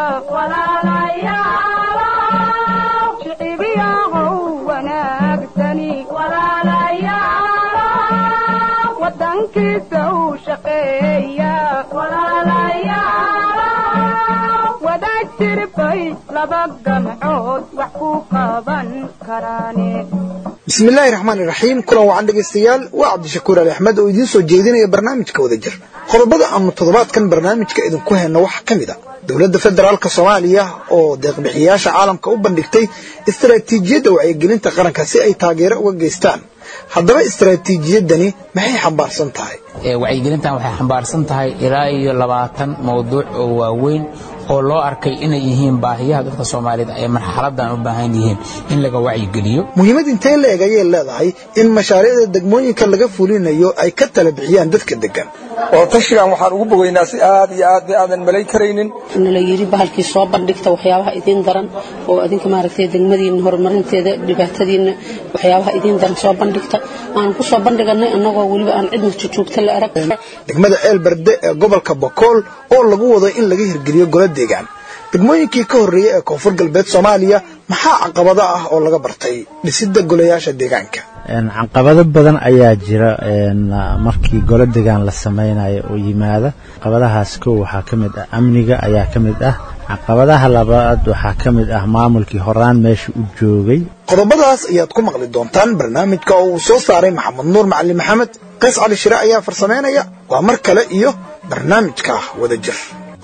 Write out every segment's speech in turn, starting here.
shicibiyahow wanaagsani wadankiisa u shaqeeya wadaad jirbay laba gamcood wax ku qaban karaane bismillaahi raxmaan iraxiim kulan wacan dhegaystayaal waa cabdishakuur ali axmed oo idiin soo jeedinaya barnaamijka wada jir qodobada aanu toddobaadkan barnaamijka idinku hayno waxaa ka mid a dowladda federaalka soomaaliya oo deeqbixiyaasha caalamka u bandhigtay istaraatiijiyadda wacyigelinta qaranka si ay taageero uga geystaan haddaba istaraatiijiyadani maxay xambaarsan tahay wacyigelintan waxay xambaarsan tahay ilaa iyo labaatan mawduuc oo waaweyn oo loo arkay inay yihiin baahiyaha dadka soomaaliyeed ay marxaladan u baahan yihiin in laga wacyigeliyo muhiimad intee la eg ayay leedahay in mashaariicda degmooyinka laga fulinayo ay ka tala bixiyaan dadka degan oo tashigan waxaan ugu bogaynaa si aad iyo aad aadan malayn karaynin nala yidhi bahalkii soo bandhigta waxyaabaha idiin daran oo adinka maaragtay degmadiinna horumarinteeda dhibaatadiinna waxyaabaha idiin daran soo bandhigta aan ku soo bandhiganay annagoo weliba aan cidna jujuugta la arag degmada ceelberde ee gobolka bokool oo lagu wado in laga hirgeliyo golo deegaan degmooyinkii ka horreeyey ee koonfur galbeed soomaaliya maxaa caqabado ah oo laga bartay dhisidda golayaasha deegaanka caqabado badan ayaa jira markii golo degaan la samaynayo oo yimaada caqabadahaas kow waxaa ka mid ah amniga ayaa ka mid ah caqabadaha labaad waxaa ka mid ah maamulkii horaan meesha u joogay qodobadaas ayaad ku maqli doontaan barnaamijka oo uu soo saaray maxamed nuur macalin maxamed qays cali shire ayaa farsamaynaya waa mar kale iyo barnaamijka wada jir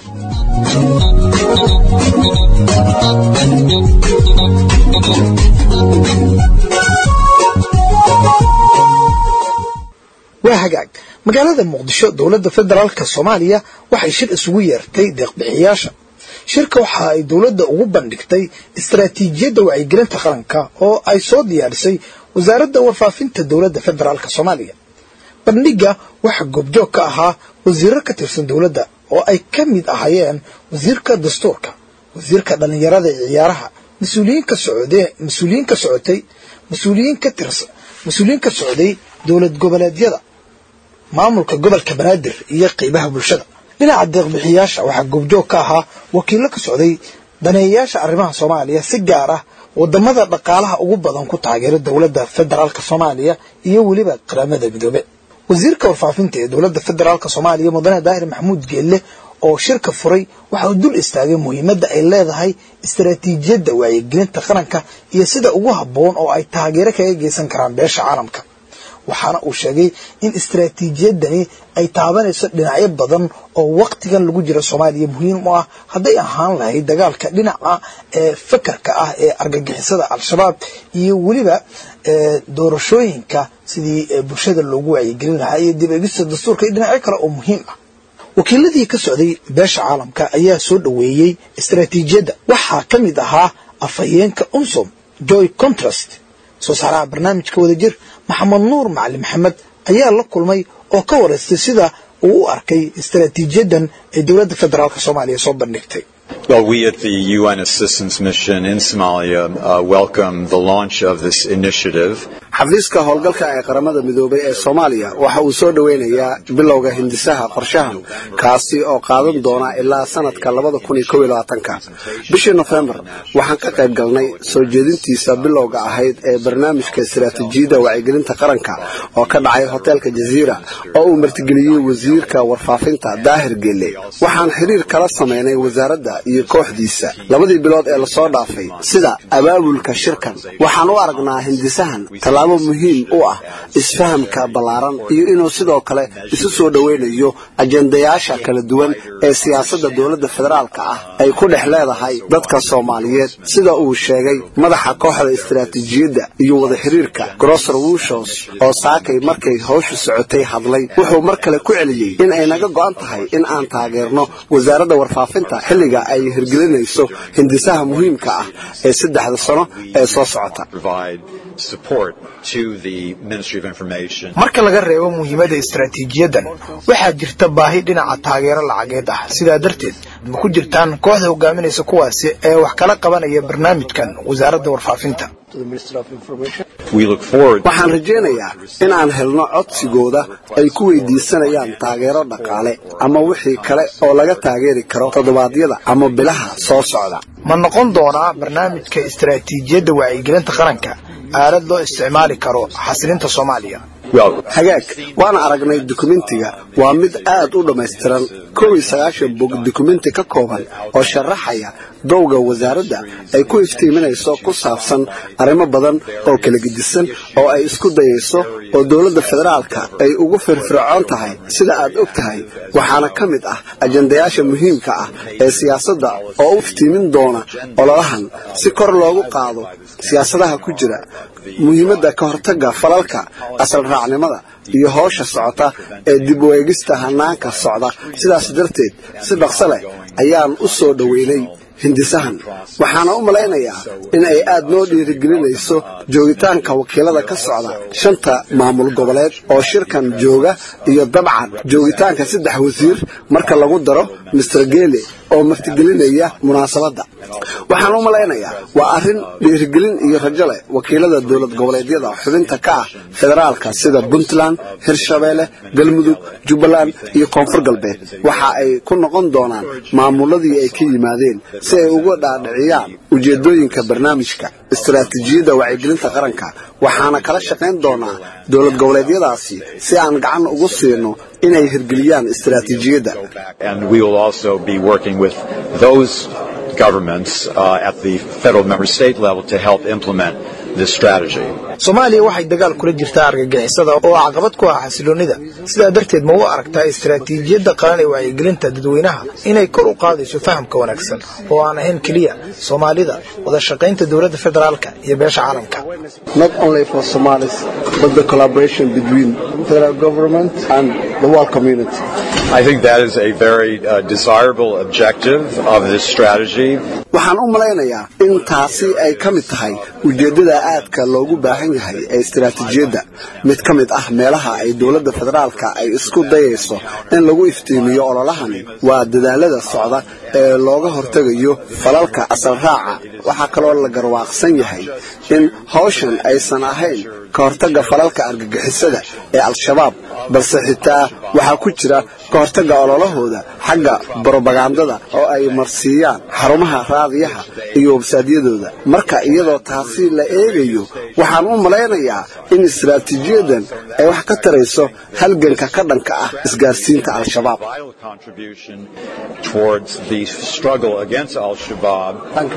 waa hagaag magaalada muqdisho dowladda federaalka soomaaliya waxay shir isugu yeertay deeqbixiyaasha shirka waxa ay dowladda ugu bandhigtay istaraatiijiyadda wacyigelinta qaranka oo ay soo diyaarisay wasaaradda warfaafinta dowladda federaalk soomaaliya bandhigga waxaa goobjoog ka ahaa wasiiro ka tirsan dowladda oo ay ka mid ahaayeen wasiirka dastuurka wasiirka dhallinyarada ee ciyaaraha mas-uuliyiin ka socdee mas-uuliyiin ka socotay mas-uuliyiin ka tirsan mas-uuliyiin ka socday dowlad goboleedyada maamulka gobolka banaadir iyo qeybaha bulshada dhinaca deeqbixiyaasha waxaa goobjoog ka ahaa wakiillo ka socday daneeyayaasha arrimaha soomaaliya si gaar ah wadamada dhaqaalaha ugu badan ku taageera dowladda federaalk soomaaliya iyo weliba qaramada midoobe wasiirka warfaafinta ee dowladda federaalk soomaaliya mudane daahir maxamuud geelle oo shirka furay waxa uu dul istaagay muhiimadda ay leedahay istaraatiijiyadda wacyigelinta qaranka iyo sida ugu habboon oo ay taageero kaga geysan karaan beesha caalamka waxaana uu sheegay in istaraatiijiyadani ay taabanayso dhinacyo badan oo waktigan lagu jira soomaaliya muhiim u ah hadday ahaan lahayd dagaalka dhinaca ee fakarka ah ee argagixisada al-shabaab iyo weliba doorashooyinka sidii bulshada loogu wacyigelin lahaa iyo dib egista dastuurka iyo dhinacyo kale oo muhiim ah wakiiladii ka socday beesha caalamka ayaa soo dhoweeyey istaraatiijiyadda waxaa ka mid ahaa afhayeenka unsom joy contrast soo saaraha barnaamijka wada jir maxamed nuur macali maxamed ayaa la kulmay oo ka waraystay sida uu u arkay istaraatiijiyaddan ay dowladda federaalk soomaaliya soo bandhigtay Well, we at the UN Assistance Mission in Somalia uh, welcome the launch of this initiative. xafiiska howlgalka ee qaramada midoobay ee soomaaliya waxa uu soo dhoweynayaa bilowga hindisaha qorshahan kaasi oo qaadan doona ilaa sanadka bishii nofembar waxaan ka qayb galnay soo jeedintiisa bilowga ahayd ee barnaamijka istaraatiijiyadda wacyigelinta qaranka oo ka dhacay hoteelka jaziira oo uu martigeliyey wasiirka warfaafinta daahir geelle waxaan xiriir kala samaynay wasaaradda iyo kooxdiisa labadii bilood ee lasoo dhaafay sida abaabulka shirkan waxaan u aragnaa hindisahan tallaabo muhiim u ah isfahamka ballaaran iyo inuu sidoo kale isu soo dhoweynayo ajendayaasha kala duwan ee siyaasadda dowladda federaalka ah ay ku dhex leedahay dadka soomaaliyeed sida uu sheegay madaxa kooxda istaraatiijiyadda iyo wada xiriirka grosser wushos oo saakay markay hawshu socotay hadlay wuxuu mar kale ku celiyey in ay naga go'an tahay in aan taageerno wasaaradda warfaafinta xilliga ay hirgelinayso hindisaha muhiimka ah ee saddexda sano ee soo socota Provide support to the Ministry of Information. marka laga reebo muhiimadda istaraatiijiyadan waxaa jirta baahi dhinaca taageero lacageed ah sidaa darteed ma ku jirtaan kooxda hogaaminaysa kuwaasi ee wax kala qabanaya barnaamijkan wasaaradda warfaafinta We look forward waxaan rajaynayaa in aan helno codsigooda ay ku weydiisanayaan taageero dhaqaale ama wixii kale oo laga taageeri karo toddobaadyada ama bilaha soo socda ma noqon doonaa barnaamijka istaraatiijiyadda wacyigelinta qaranka aalad loo isticmaali karo xasilinta soomaaliya well, hagaag waana aragnay dukumentiga waa mid aad u dhammaystiran kow iyo sagaashan bog dukumenti ka kooban oo sharaxaya dowga wasaaradda ay ku iftiiminayso ku saabsan arrimo badan oo kala gedisan oo ay isku dayayso oo dowladda federaalka ay ugu firfircoon tahay sida aad og tahay waxaana ka mid ah ajandayaasha muhiimka ah ee siyaasadda oo u iftiimin doona ololahan si kor loogu qaado siyaasadaha ku jira muhiimadda ka hortagga falalka asal raacnimada iyo howsha socota ee dib u eegista hanaanka socda sidaas darteed si dhaqso leh ayaan u soo dhoweynay hindisahan waxaana u malaynayaa in ay aad noo dhiirigelinayso joogitaanka wakiilada ka socda shanta maamul goboleed oo shirkan jooga iyo dabcan joogitaanka saddex wasiir marka lagu daro mister geele oo martigelinaya munaasabadda waxaan u malaynayaa waa arrin dhiirigelin iyo rajo leh wakiilada dowlad goboleedyada xubinta ka ah federaalka sida puntland hirshabeelle galmudug jubbaland iyo koonfur galbeed waxa ay ku noqon doonaan maamuladii ay ka yimaadeen si ay uga dhaadhiciyaan ujeedooyinka barnaamijka istaraatiijiyadda wacyigelinta qaranka waxaana kala shaqayn doonaa dowlad goboleedyadaasi si aan gacan ugu siino inay hirgeliyaan istaraatiijiyadda and we will also be working with those governments uh, at the federal member state level to help implement this strategy. soomaaliya waxay dagaal kula jirtaa argagixisada oo caqabad ku ah xasiloonnida sidaa darteed ma u aragtaa istaraatiijiyadda qaran ee wacyigelinta dadweynaha inay kor u qaadayso fahamka wanaagsan oo aan ahayn keliya soomaalida wada shaqaynta dowladda federaalka iyo beesha caalamka not only for Somalis, but the collaboration between federal government and the world community. I think that is a very uh, desirable objective of this strategy. waxaan u malaynayaa in taasi ay ka mid tahay ujeeddada aadka loogu baahan yahay ee istaraatiijiyadda mid ka mid ah meelaha ay dowladda federaalka ay isku dayayso in lagu iftiimiyo ololahani waa dadaalada socda ee looga hortegayo falalka asal raaca waxaa kaloo la garwaaqsan yahay in hawshan aysan ahayn ka hortagga falalka argagixisada ee al-shabaab balse xitaa waxaa ku jira ka hortagga ololahooda xagga brobagandada oo ay marsiiyaan xarumaha raadiyaha iyo websaadyadooda marka iyadoo taasi la eegayo waxaan u malaynayaa in istaraatiijiyadan ay wax ka tarayso halganka ka dhanka ah isgaarsiinta al-shabaab Vital contribution towards the struggle against Al-Shabaab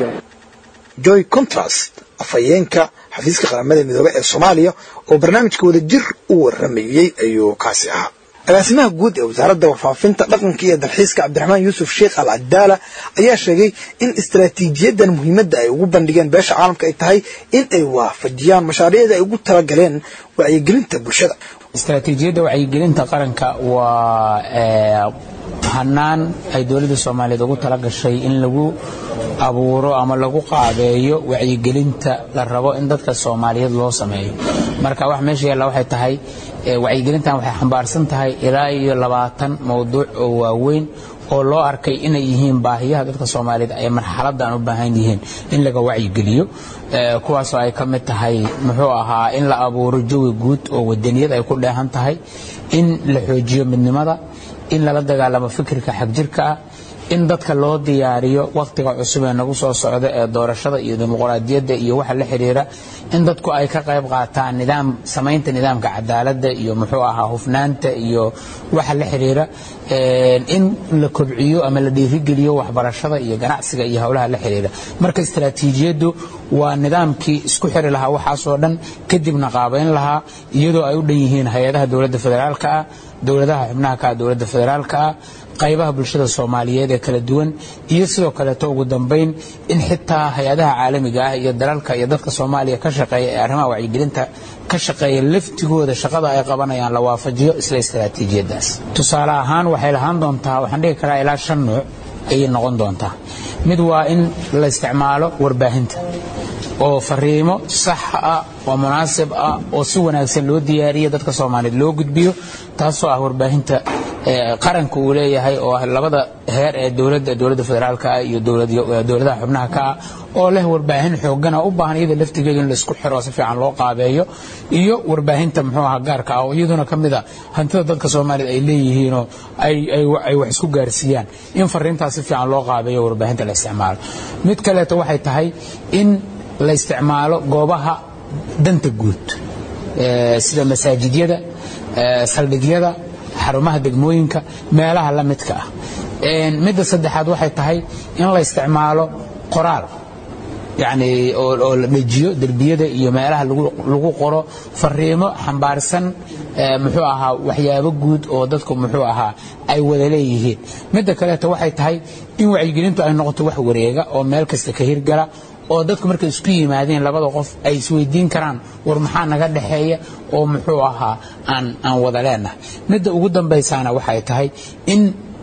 joy contrast afhayeenka xafiiska qaramada midoobe ee soomaaliya oo barnaamijka wada jir u waramayey ayuu kaasi ahaa agaasimaha guud ee wasaaradda warfaafinta dhaqanka iyo dalxiiska cabdiraxmaan yuusuf sheekh al cadaala ayaa sheegay in istaraatiijiyadan muhiimadda ay ugu bandhigeen beesha caalamka ay tahay in ay waafajiyaan mashaariicda ay ugu talagaleen wacyigelinta bulshada istaraatiijiyadda wacyigelinta qaranka waa ee, hanaan ay dowladda soomaaliyeed ugu tala gashay in lagu abuuro ama lagu qaabeeyo wacyigelinta la rabo in dadka soomaaliyeed loo sameeyo marka wax meesha yaalla waxay tahay ee, wacyigelintan waxay xambaarsan tahay ilaa iyo labaatan mowduuc oo waaweyn oo loo arkay inay yihiin baahiyaha dadka soomaaliyeed ay marxaladan u baahan yihiin in laga wacyigeliyo ee, kuwaasoo ay ka mid tahay muxuu ahaa in la abuuro jawi guud oo wadaniyad ay ku dheehan tahay in la xoojiyo midnimada in lala dagaalamo fikirka xagjirka ah in dadka loo diyaariyo wakhtiga cusub ee nagu soo socda ee doorashada iyo dimuqraadiyadda iyo waxa la xidhiira in dadku ay ka qayb qaataan nidaam samaynta nidaamka cadaaladda iyo muxuu ahaa hufnaanta iyo waxa la xidhiira in la kobciyo ama la dhiirigeliyo waxbarashada iyo ganacsiga iyo howlaha la xidhiira marka istaraatiijiyaddu waa nidaamkii isku xiri lahaa waxaasoo dhan kadibna qaabayn lahaa iyadoo ay u dhan yihiin hay-adaha dowladda federaalka ah dowladaha xubnaha ka ah dowladda federaalka ah qaybaha bulshada soomaaliyeed ee kala duwan iyo sidoo kaleeto ugu dambayn in xitaa hay-adaha caalamiga ah iyo dalalka iyo dadka soomaaliya ka shaqeeya ee arrimaha wacyigelinta ka shaqeeya laftigooda shaqada ay qabanayaan la waafajiyo isla istaraatiijiyadaas tusaale ahaan waxay lahaan doontaa waxaan dhihi karaa ilaa shan nuuc ayay noqon doontaa mid waa in la isticmaalo warbaahinta oo fariimo sax ah oo munaasib ah oo si wanaagsan loo diyaariya dadka soomaaliyeed loo gudbiyo taasoo ah warbaahinta qaranka uu leeyahay oo ah labada heer ee dowladda dowladda federaalka ah iyo dowladaha xubnaha ka ah oo leh warbaahin xoogana u baahan iyada laftigeedu in laisku xiro si fiican loo qaabeeyo iyo warbaahinta muxuu ahaa gaarka ah oo iyaduna ka mid a hantida dadka soomaaliyed ay leeyihiinoo ay wax isku gaarsiiyaan in fariintaas si fiican loo qaabeeyo warbaahinta la isticmaalo mid kaleeto waxay tahay in la isticmaalo goobaha danta guud sida masaajidyada saldhigyada xarumaha degmooyinka meelaha la midka ah midda saddexaad waxay tahay in la isticmaalo qoraal yani oo la dhejiyo derbiyada iyo meelaha lagu qoro fariimo xambaarsan muxuu ahaa waxyaabo guud oo dadku muxuu ahaa ay wada leeyihiin midda kaleeto waxay tahay in wacyigelintu ay noqoto wax wareega oo meel kasta ka hirgala oo dadku markay isku yimaadeen labada qof ay isweydiin karaan war maxaa naga dhexeeya oo muxuu ahaa aan aan wada leenahay midda ugu dambaysaana waxay tahay in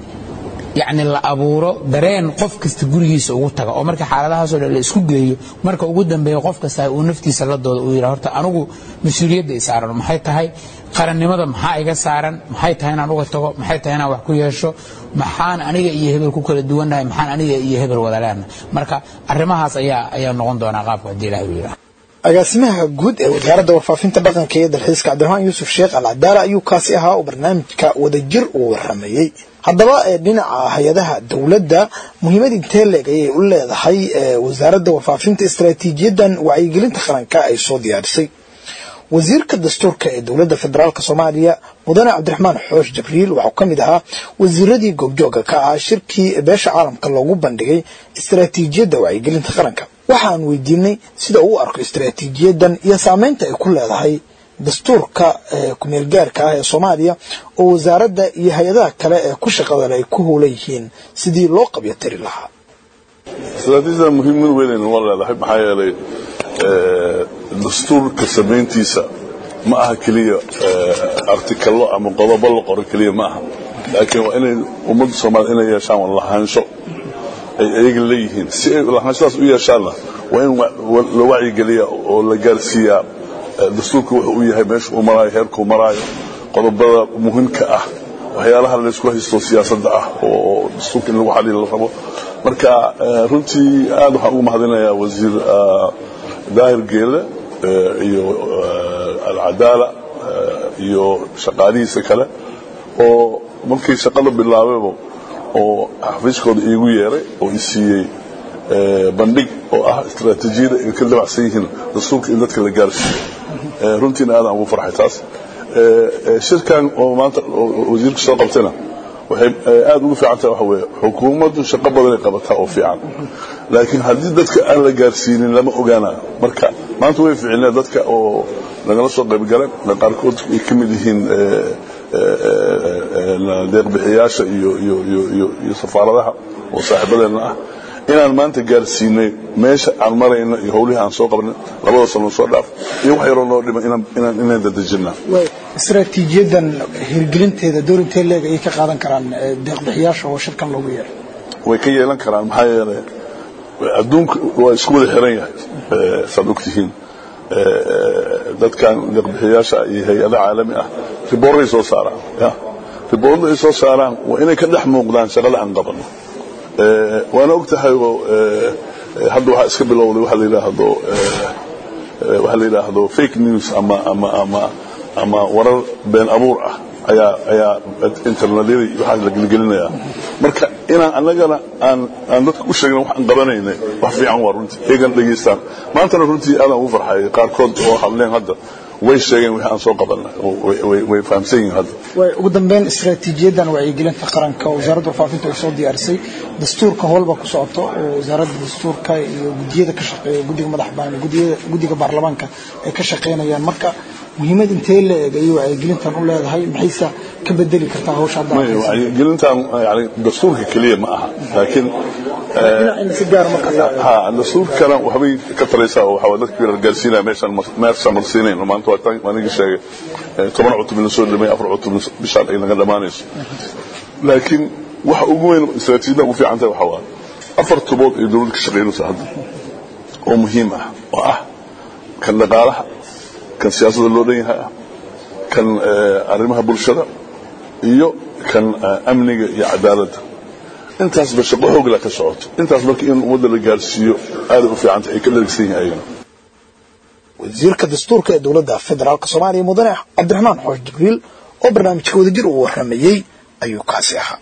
yacni la abuuro dareen qof kasta gurigiisa ugu taga oo marka xaaladahaasoo dhan la isku geeyo marka ugu dambeeya qof kasta uu naftiisa la dooda uu yidha horta anigu mas-uuliyadda isaaran maxay tahay qarannimada maxaa iga saaran maxay tahay inaan uga tago maxay tahay inaan wax ku yeesho maxaan aniga iyo hebel ku kala duwannahay maxaan aniga iyo hebel wada leenahay marka arrimahaas ayaa ayaa noqon doonaa qaabka haddii ilahi uu yidhaha agaasimaha guud ee wasaaradda warfaafinta dhaqanka iyo dalxiiska cabdiraxmaan yuusuf sheekh alcadaala ayuu kaasi ahaa oo barnaamijka wadajir uu waramayey haddaba ee dhinaca hay-adaha dowladda muhiimad intee leeg ayay u leedahay wasaaradda warfaafinta istaraatiijiyadan wacyigelinta qaranka ay soo diyaarisay wasiirka dastuurka ee dowladda federaalk soomaaliya mudane cabdiraxmaan xoosh jabriil waxuu ka mid ahaa wasiiradii goobjooga ka ahaa shirkii beesha caalamka loogu bandhigay istaraatiijiyadda wacyigelinta qaranka waxaan weydiinay sida uu u arko istaraatiijiyadan iyo saameynta ay ku leedahay dastuurka kumeel gaarka ah ee soomaaliya oo wasaaradda iyo hay-adaha kale ee ku shaqadan ay ku howlan yihiin sidii loo qabyo tiri lahaa istaraatiijiyada muhiimad weyn waa leedahay maxaa yeelay dastuurka samayntiisa ma aha keliya artikalo ama qodobo la qoro keliya ma aha laakiin waa inay ummadda soomaaliyed inay yeeshaan lahaansho ay ayaga leeyihiin si ay lahaanshadaas u yeeshaanna waa in la wacyigeliya oo la gaarsiiyaa dastuurka wuxuu u yahay meesha uu maraayo heerkuu maraayo qodobada muhiimka ah waxyaalaha laysku haysto siyaasadda ah oo dastuurka in lagu xaliil la rabo marka runtii aad waxaan ugu mahadinayaa wasiir daahir geele iyo alcadaala iyo shaqaalihiisa kale oo markii shaqada bilaabayba oo xafiiskooda iigu yeeray oo i siiyey bandhig oo ah istaraatiijiyada ay ka dabacsan yihiin dastuurka in dadka la gaarsiiyo runtiina aadaan ugu farxay taas shirkan oo maanta wasiirku soo qabtayna waxay aad ugu fiican tahay waxa weeye xukuumaddu shaqo badanay qabataa oo fiican laakiin haddii dadka aan la gaarsiinin lama ogaanayo marka maanta way ficilneen dadka oo nagala soo qayb galeen qaarkood ay ka mid yihiin deeqbixiyaasha iyo safaaradaha oo saaxiibadeenna ah inaan maanta gaarsiinay meesha aan marayno iyo howlihii aan soo qabnay labada sano soo dhaaf iyo wax yaroo noo dhimay inaan dadejinaa istaraatiijiyadan hirgelinteeda door intee leeg ayay ka qaadan karaan deeqbixiyaasha oo shirkan loogu yeeray way ka yeelan karaan maxaa yeelay adduunka waa isku wada xiran yahay saad ogtihiin dadkan deeqbixiyaasha iyo hay-ada caalami ah riboorray soo saaraan riboorda ay soo saaraan waa inay ka dhex muuqdaan shaqada aan qabano waana og tahay oo hadda waxaa iska bilowday waxa la yidhaahdo waxa la yidhaahdo fake news ama ama ama ama warar been abuur ah ayaa ayaa internetyada waxaa la gelgelinayaa marka inaan annagana aan aan dadka u sheegna wax aan qabanaynay wax fiican waa runtii eegana dhegaystaan maantana runtii aadaan ugu farxay qaarkood oo hadleen hadda way sheegeen wixii aan soo qabanay way fahamsan yihiin hadda ugu dambeyn istaraatiijiyadan wacyigelinta qaranka oo wasaaradda warfaafinta ay soo diyaarisay dastuurka howlba ku socoto oo wasaaradda dastuurka iyo gudiyada ka shaqeeya guddiga madax bannaan gudiyada guddiga baarlamaanka ay ka shaqeynayaan marka muhiimad intee la eg ayay wacyigelintan u leedahay maxayse ka bedeli kartaa hawsha hadda wacyigelintan yani dastuurka keliya ma aha laakiin si gaar marka ha dastuurkana waxbay ka taraysaa oo waxaa dadka la gaarsiinaya meeshaan meeshaan marsiinayno maanta waa aniga sheegay toban cutub in la soo dhamay afar cutub bishaan ay naga dhammaanayso laakiin waxa ugu weyn istaraatiijiyada ugu fiican tahay waxaa waa afar tubood ay dowladda ka shaqaynaysa hadda oo muhiim ah oo ah kan dhaqaalaha kan siyaasadda loo dhan yahay ah kan arrimaha bulshada iyo kan amniga iyo cadaaladda intaasba shaqo xoogla ka socoto intaas marka in ummadda la gaarsiiyo aaday u fiicanta ay ka dhargsan yihin ayagana wasiirka dastuurka ee dowladda federaalk soomaaliya mudane cabdiraxmaan xoosh jibriil oo barnaamijka wadajir uu warramayey ayuu kaasi ahaa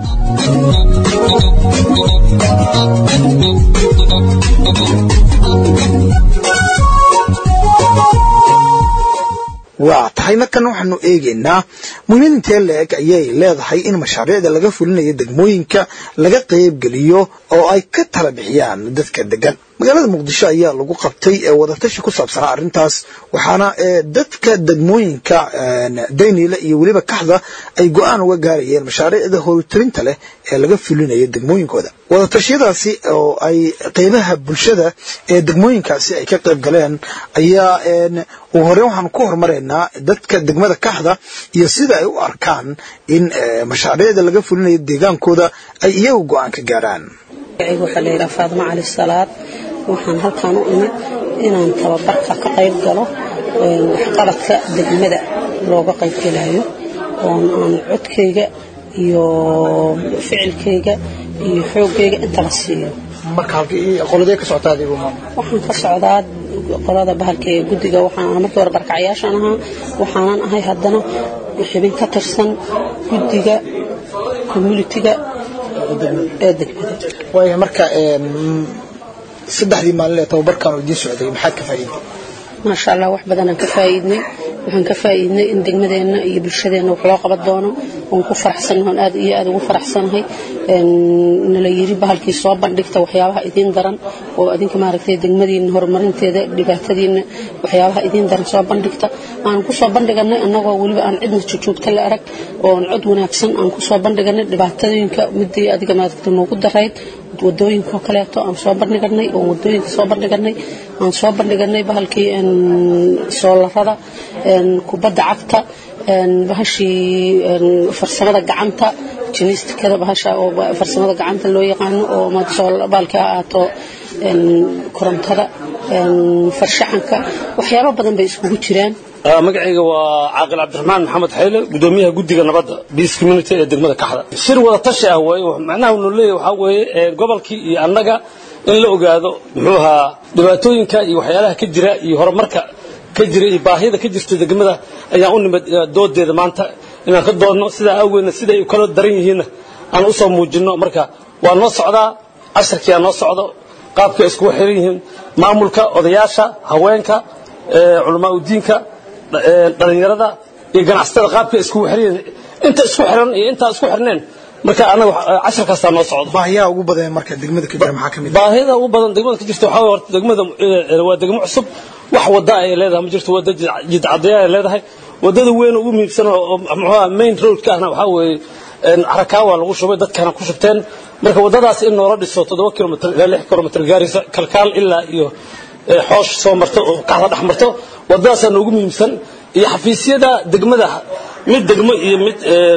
waa tahay markan waxaanu eegaynaa muhiimad intee la-eg ayay leedahay in mashaariicda laga fulinayo degmooyinka laga qaybgeliyo oo ay ka tala bixiyaan dadka degan magaalada muqdisho ayaa lagu qabtay wadatashi ku saabsanaa arrintaas waxaana dadka degmooyinka dayniile iyo weliba kaxda ay go-aan uga gaarayeen mashaariicda howltarinta leh ee laga fulinayo degmooyinkooda wadatashyadaasi oo ay qeybaha bulshada ee degmooyinkaasi ay ka qayb galeen ayaa ugu horeen waxaanu ku hormaraynaa dadka degmada kaxda iyo sida ay u arkaan in mashaariicda laga fulinayo deegaankooda ay iyagu go-aan ka gaaraan waxaa layidhaha faadimo cali salaad waxaan halkaan u imid inaan tababarka ka qayb galo waxqabadka degmada looga qaybgelayo oon aan codkayga iyo ficilkayga iyo xoogayga intaba siiyo qoladee ka socotaa adigu waxaan ka socdaa qolada bahalka ee guddiga waxaan markii hore barkacyaashaan ahaa waxaanan ahay haddana xibin ka tirsan guddiga communitiga ee degmada waaya marka saddexdii maalin ee tababarkan oo idiin socday maxaad ka faa'iiday maasha allah wax badanaan ka faa'iidnay waxaan ka faa'iidnay in degmadeenna iyo bulshadeenna wax loo qaban doono oon ku faraxsanahay oon aad iyo aad ugu faraxsanahay nala yiri bahalkii soo bandhigta waxyaabaha idiin daran oo idinka maaragtay degmadiina horumarinteeda dhibaatadiina waxyaabaha idiin daran soo bandhigta aan ku soo bandhiganay annagoo weliba aan cidna jojoogta la arag oo aan cod wanaagsan aan ku soo bandhiganay dhibaatooyinka midii adiga maaragtay noogu darayd wadooyinka kaleeto aan soo bandhiganay oo wadooyinka soo bandhiganay aan soo bandhiganay bahalkii soolarada kubadda cagta bahashii farsamada gacanta jinistikada bahasha oo farsamada gacanta loo yaqaano oo baalki ha ahaato korontada farshaxanka waxyaabo badan bay iskugu jiraan magacayga waa caaqil cabdiraxmaan maxamed xayle gudoomiyaha guddiga nabadda peace community ee degmada kaxda shir wada tashi ah waaye macnaha unu leeyahay waxaa weeye gobolkii iyo annaga in la ogaado muxuu ahaa dhibaatooyinka iyo waxyaalaha ka jira iyo horumarka ka jira iyo baahida ka jirta degmada ayaan u nimid doodeeda maanta inaan ka doodno sidaa awgeedna siday kala daran yihiinna aan u soo muujinno marka waa noo socdaa casharkii aa noo socdo qaabkay iskugu xiran yihiin maamulka odayaasha haweenka culamaa udiinka dhalinyarada iyo ganacsatada qaabkay iskugu xiran yihiin inta isku xiran iyo intaa isku xirneen marka anaga casharkaastaa noo socdo baahiyaha ugu badan marka degmada ka jira maxaa ka mid baahida ugu badan degmada ka jirta waxaa horta degmada waa degmo cusub wax wada ay leedahay ma jirto wada jidcadeya ay leedahay wadada weyn ugu muhiimsan oo muxuu main roadka ahna waxaa weeye carakaawa lagu shubay dadkana ku shubteen marka wadadaas in noola dhiso toddoba kilomitr ilaa lix kilomitr gaaraysa kalkaal ilaa iyo xoosh soo marto oo kaxda dhex marto wadadaasaa noogu muhiimsan iyo xafiisyada degmada mid degmo iyo mid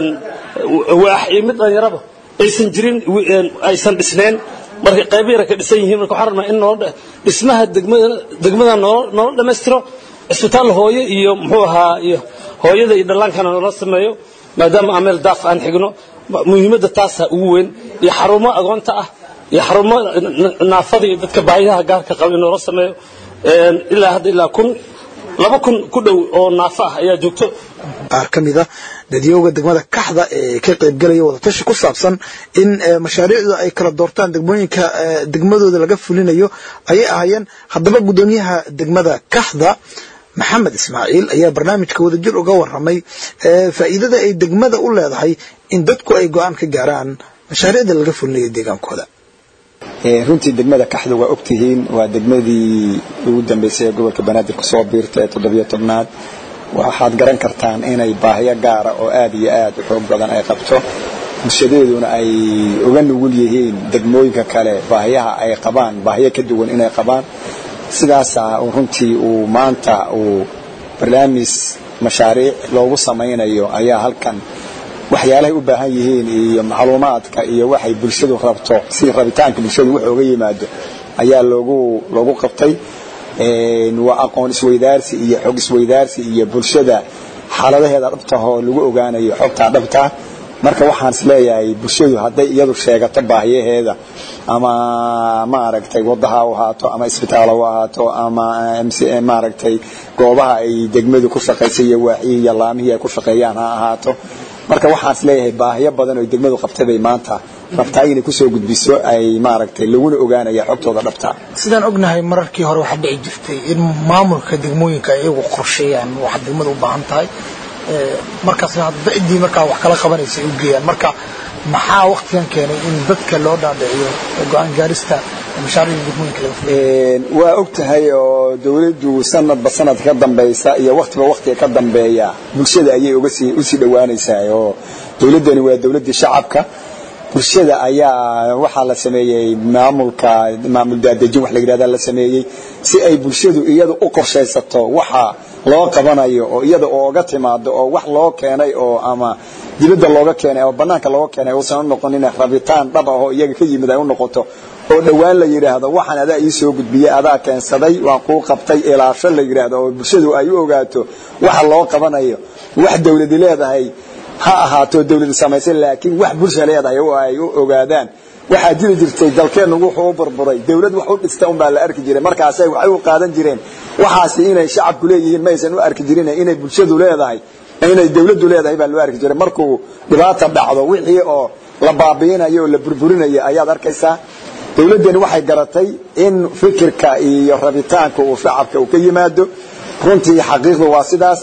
waax iyo mid dhalinyaraba aysan jirin aysan dhisneen marka qaybo yara ka dhisan yihiin marka waxaan rabnaa in noola dhismaha degmada degmada noola noola dhammaystiro cisbitaal hooyo iyo muxuu ahaa iyo hooyada iyo dhallaankana noola sameeyo maadaama aan meel daaf aan xigno muhiimadda taasa ugu weyn iyo xarumo agoonta ah iyo xarumo naafada iyo dadka baahiyaha gaarka qaba in noola sameeyo ilaa hadda ilaa kun laba kun ku dhow oo naafo ah ayaa joogto qaar ka mid a dadyooga degmada kaxda ee ka qaybgalaya wadatashi ku saabsan in mashaariicdu ay kala doortaan degmooyinka degmadooda laga fulinayo ayay ahaayeen haddaba guddoomiyaha degmada kaxda maxamed ismaaciil ayaa barnaamijka wadajir uga waramay faa'iidada ay degmada u leedahay in dadku ay go-aan ka gaaraan mashaariicda laga fulinayo deegaankooda runtii degmada kaxda waa ogtihiin waa degmadii ugu dambeysay ee gobolka banaadir kusoo biirta ee toddobiyo tobnaad waxaad garan kartaan inay baahiyo gaara oo aad iyo aad u xoog badan ay qabto bulshadeeduna ay uga nugul yihiin degmooyinka kale baahiyaha ay qabaan baahiyo ka duwan inay qabaan sidaasa runtii uu maanta uu barnaamij mashaariic loogu samaynayo ayaa halkan waxyaalahay u baahan yihiin iyo macluumaadka iyo waxay bulshadu rabto si rabitaanka bulshadu wax oga yimaado ayaa loogu loogu qabtay waa aqoon isweydaarsi iyo xog isweydaarsi iyo bulshada xaaladaheeda dhabtahoo lagu ogaanayo xogtaa dhabtaa marka waxaan is leeyahay bulshadu hadday iyadu sheegato baahiyaheeda ama maaragtay wadaha u ahaato ama isbitaal u ahaato ama maaragtay goobaha ay degmadu ku shaqaysay iyo waaxihii iyo laamihii ay ku shaqeeyaan ha ahaato marka waxaan is leeyahay baahiyo badan oo degmadu qabtay bay maanta rabtaa inay kusoo gudbiso ay maaragtay laguna ogaanaya xogtooda dhabtaa sidaan ognahay mararkii hore waxaa dhici jirtay in maamulka degmooyinka ay iyagu qorsheeyaan waxa degmada u baahan tahay markaasna hadda ciddii markaa wax kala qabanaysa ay u geeyaan marka maxaa waktigan keenay in dadka loo dhaadhiciyo go-aan gaarista mashaariicda degmooyinka laga fuliyo waa og tahay oo dawladdu sanadba sanad ka dambaysa iyo waktiba waktiga ka dambeeya bulshada ayay uga sii usii dhowaanaysaa oo dawladdani waa dawladdii shacabka bulshada ayaa waxaa la sameeyey maamulka maamul daadejin wax la yidhahda la sameeyey si ay bulshadu iyadu u qorshaysato waxa loo qabanayo oo iyada ooga timaado oo wax loo keenay oo ama dibadda looga keenay oo banaanka looga keenay uusan u noqonin rabitaan dhab ah oo iyaga ka yimid ay u noqoto oo dhowaan la yidhaahdo waxaan adaa ii soo gudbiyey adaa keensaday waan kuu qabtay ilaasho la yidhaahdo oo bulshadu ay u ogaato waxa loo qabanayo wax dawladi leedahay ha ahaato dawladu samaysay laakiin wax bulsha leedahay oo ay u ogaadaan waxaa jiri jirtay dalkeennu wuxuu u burburay dawlad wax u dhista unbaa la arki jiray markaasay waxay u qaadan jireen waxaasi inay shacabku leeyihiin maysan u arki jirin inay bulshadu leedahay inay dawladdu leedahay baa loo arki jiray markuu dhibaata dhacdo wixii oo la baabi'inayo oo la burburinayo ayaad arkaysaa dawladdani waxay garatay in fikirka iyo rabitaanka uu shacabka uu ka yimaado runtii xaqiiqdu waa sidaas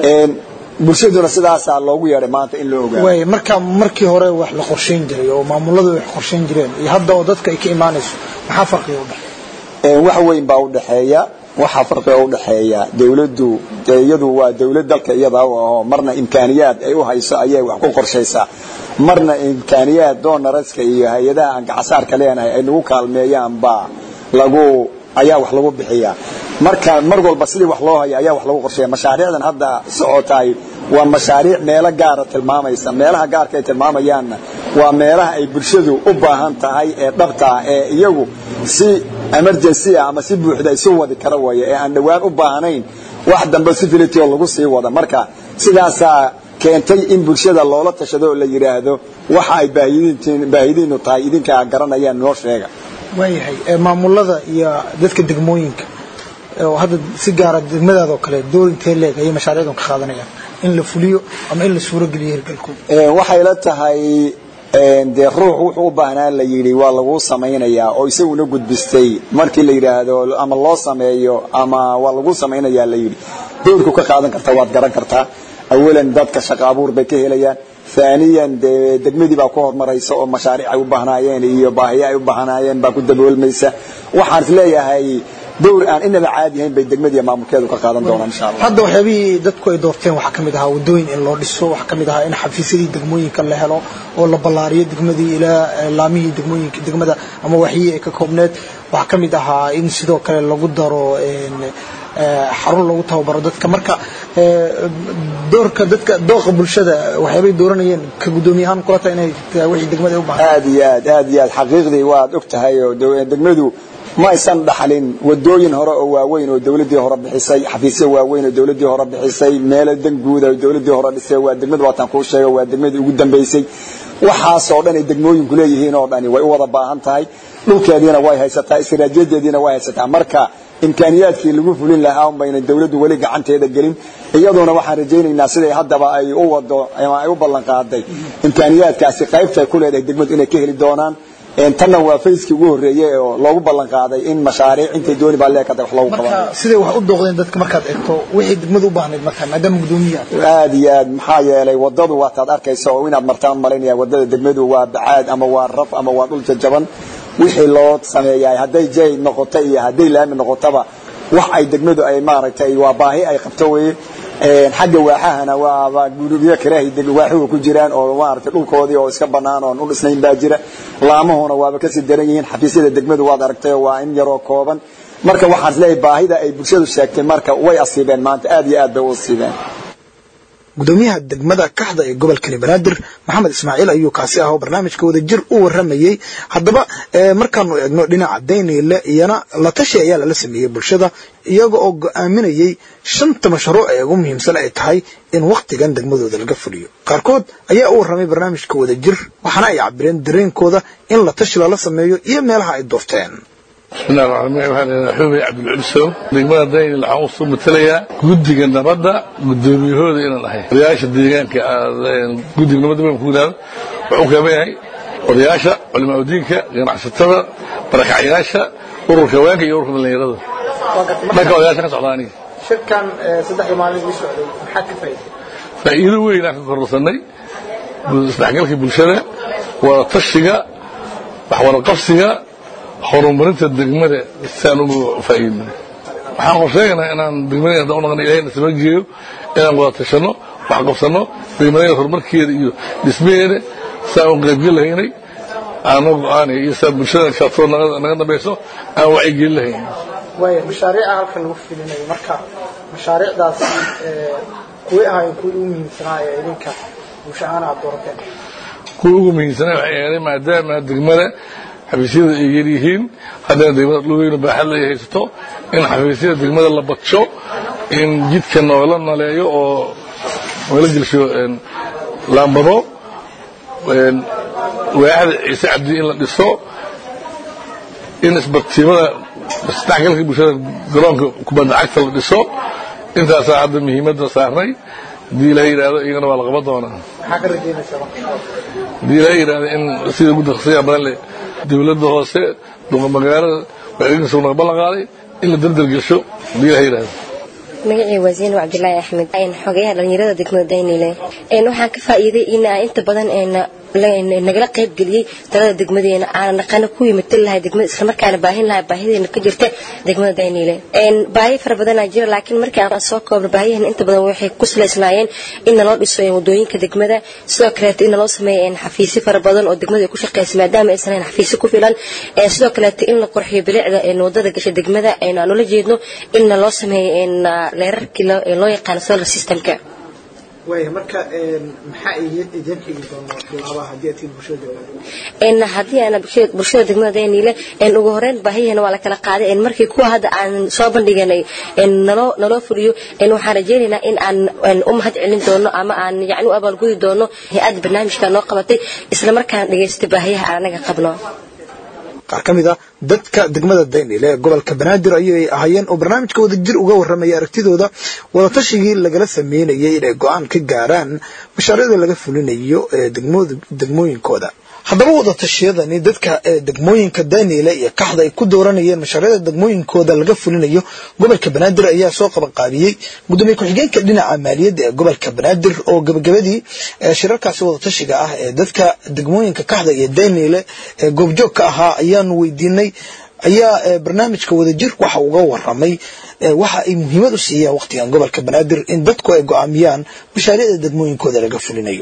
bulshaduna sidaasaa loogu yeedhay maanta in loo ogaado waay marka markii hore wax la qorshayn jiray oo maamuladu wax qorshayn jireen iyo hadda oo dadka ay ka imaanayso maxaa farqiga u dhexeeya wax weyn baa u dhexeeya waxaa farqiga u dhexeeya dawladdu iyadu waa dawlad dalka iyada u aho marna imkaaniyaad ay u hayso ayay wax ku qorshaysaa marna imkaaniyaad doonaraska iyo hay-adaha aan gacasaarka leenahay ay nagu kaalmeeyaan baa lagu ayaa wax lagu bixiyaa marka mar walba sidii wax loo hayo ayaa wax lagu qorsheeya mashaariicdan hadda socotaay waa mashaariic meelo gaara tilmaamaysa meelaha gaarka ay tilmaamayaanna waa meelaha ay bulshadu u baahan tahay ee dhabtaa ee iyagu si emergency ah ama si buuxda isu wadi kara waya ee aan dhowaan u baahnayn wax dambe civility oo lagu sii wada marka sidaasaa keentay in bulshada loola tashado oo la yidhaahdo waxa ay baahidiinu tahay idinkaa garanayaan noo sheega waayahay maamulada iyo dadka degmooyinka oo hadda si gaara degmadaada oo kale door intee leeg ayay mashaariicdan ka qaadanayaan in la fuliyo ama in la suurogeliyo hirgalkooda waxay la tahay dee ruux wuxuu u baahnaa la yidhi waa laguu samaynayaa oo isaguna gudbistay markii la yidhaahdo ama loo sameeyo ama waa laguu samaynayaa la yidhi doorku ka qaadan karta waad garan kartaa awalan dadka shaqo abuur bay ka helayaan aaniyan dee degmadii baa ku horumaraysa oo mashaariic ay u baahnaayeen iyo baahiye ay u baahnaayeen baa ku daboolmaysa waxaan is leeyahay dowr aan inaba caadi ahayn bay degmadiiya maamulkeedu ka qaadan doonaan insha allah hadda waxyaabihii dadku ay doorteen waxaa ka mid ahaa waddooyin in loo dhiso waxaa ka mid ahaa in xafiisyadii degmooyinka la helo oo la ballaariyo degmadii ilaa laamihii degmooyinka degmada ama waxyihii ay ka koobneed waxaa ka mid ahaa in sidoo kale lagu daro xarun lagu tababaro dadka marka doorka dadka dooqa bulshada waxyaabay dooranayeen ka guddoomiye ahaan kula tahay inay wixii degmada ay u baahan aad iyo aad aad iyo aad xaqiiqdii waad og tahay oo degmadu ma aysan dhaxlin wadooyin hore oo waaweyn oo dawladdii hore bixisay xafiisyo waaweyn oo dawladdii hore bixisay meelo dan guuda oo dawladdii hore dhisay waa degmada waataan kuu sheega waa degmadii ugu dambaysay waxaasoo dhan ay degmooyinku leeyihiin oo dhani way u wada baahan tahay dhulkeediina way haysataa istiraatiijiyadeediina way haysataa marka imkaaniyaadkii lagu fulin lahaa unbayna dawladdu weli gacanteeda gelin iyaduna waxaan rajaynaynaa siday haddaba ay u wado ama ay u ballan qaaday imkaaniyaadkaasi qaybtay ku leedahay degmadu inay ka heli doonaan tanna waa fayskii ugu horreeyey oo loogu ballan qaaday in mashaariic intay dooni baa leekada wax loogu qabanayo marka siday wax u dooqdeen dadka markaad eegto wixii degmadu u baahnayd marka maadaama guddoomiyaha aad iyo aad maxaa yeelay wadadu waataad arkaysa oo inaad martaan malaynaya wadada degmadu waa bacaad ama waa raf ama waa dhul jajaban wixii loo sameeyaa hadday jay noqoto iyo hadday laami noqotaba wax ay degmadu ay maaragtay waa baahi ay qabto weye xagga waaxahana waaba gurubyo karaahi waaxuhu ku jiraan oo maaragtay dhulkoodii oo iska bannaan oon u dhisnayn baa jira laamahuna waaba kasii daran yihiin xafiisyada degmadu waad aragtay waa in yaroo kooban marka waxaan isleeyahay baahida ay bulshadu sheegtay marka way asiibeen maanta aad iyo aad bay u asiibeen gudoomiyaha degmada kaxda ee gobolkani banaadir maxamed ismaaciil ayuu kaasi ah oo barnaamijka wadajir u waramayey haddaba markaanu eegno dhinaca dayniile iyana la tashi ayaa lala sameeyey bulshada iyaga oo go-aaminayey shanta mashruuc ee ugu muhiimsan ay tahay in wakhtigan degmadooda laga fuliyo qaarkood ayaa u warramay barnaamijka wadajir waxaana ay cabireen dareenkooda in la tashi lala sameeyo iyo meelaha ay doorteen bismillahi raxmaan waxaan leedahay xubay cabdilculisow degmada daynil waxaan usoo matalayaa guddiga nabadda gudoomiyahooda inaan ahay odayaasha deegaanka guddiga nabadda baan ku yidhahdo wuxuu kaaban yahay odayaasha culimaa udiinka ganacsatada barakacyaasha ururka haweenka iyo ururka dhallinyarada dhanka odayaasha ka socda aniga shirkan saddexda maalin ii socday maxaa ka faa'iiday faa'iido weyn aan ka kororsanay isdhexgalka bulshada wada tashiga waxwadaqabsiga horumarinta degmada siaan ugu faa'iidno waxaan qorsheegaynaa inaan degmadeen haddaan u naqna ilahayna saba geeyo inaan wada tashanno wax qabsanno degmadeen horumarkeeda iyo dhismaheeda siaan u qaybgeli lahaynay aanoo go-aanay iyo siaan bulshada kaasoo naga dambayso aan wacyigelin lahayn waaya mashaariica halkan lagu filinayo marka mashaariicdaasi kuway ahaayeen kuwii ugu muhiimsanaa ee idinka bulsho ahaan aad doorateen kuwa ugu muhiimsanaa waxay ahayd maadaama degmada xafiisyada ay yar yihiin haddana degmada dhulweynu baaxad lay haysato in xafiisyada degmada la badsho in jidka noola naleeyo oo noola gelsho laambado waaxda ciise cabdi in la dhiso in isbartiimada isdhexgalka bulshada garoonka kubadda cagta la dhiso intaasaa hadda muhiimadda saarnay haddii ilaha yidhaahdo iyagana waa la qaban doonaa maxaa ka rajaynaysaa haddii ilaha yidhaahdo in sida ugu daksiya badan leh dowladda hoose duqa magaalada wacyigelinta naga ballan qaaday in la dardar gesho haddii ilaha yidhaahdo magacii waa zaynab cabdilaahi axmed xogeyaha dhallinyarada degmada daynile waxaan ka faa'iiday in inta badan nagala qayb geliyey talada degmadeena aanan dhaqana ku yimid lahay degmada islamarkaana baahin lahay baahideena ka jirta degmada daynile baahi fara badanaa jira laakiin markii aan soo koobno baahiyahan inta badan waxay ku salaysnaayeen in naloo dhiso wadooyinka degmada sidoo kaleeto in naloo sameeyo xafiisyo fara badan oo degmada ay ku shaqeysa maadaama aysan hayn xafiisyo ku filan sidoo kaleeto in la qurxiyo bilicda wadada gasha degmada aan ula jeedno in naloo sameeyo leerarkii loo yaqaano solar systemka waaya marka maxaa idin xigi doona bilaaba haddii aad tihiin bulshada degmada haddii aan bulshada degmada dayniile ugu horeyn baahiyahana waa la kala qaaday markii kuwa hadda aan soo bandhiganay naloo naloo fuliyo waxaan rajaynaynaa in aan u mahad celin doono ama aan yacni u abaalgudi doono hay-adda barnaamijka noo qabatay isla markaana dhagaystay baahiyaha aan anaga qabno qaar ka mid a dadka degmada daynile ee gobolka banaadir ayay ahaayeen oo barnaamijka wadajir uga warramaya aragtidooda wadatashigii lagala sameynayay inay go-aan ka gaaraan mashaariicda laga fulinayo ee degmooyinkooda haddaba wadatashiyadani dadka degmooyinka daynile iyo kaxda ay ku dooranayeen mashaariicda degmooyinkooda laga fulinayo gobolka banaadir ayaa soo qabanqaabiyey gudoomiye ku-xigeenka dhinaca maaliyadda ee gobolka banaadir oo gabagabadii shirarkaasi wadatashiga ah ee dadka degmooyinka kaxda iyo daynile ee goobjoog ka ahaa ayaanu weydiinay ayaa barnaamijka wadajir waxa uga waramay waxa ay muhiimad u siiyaan waqtigan gobolka banaadir in dadku ay go-aamiyaan mashaariicda degmooyinkooda laga fulinayo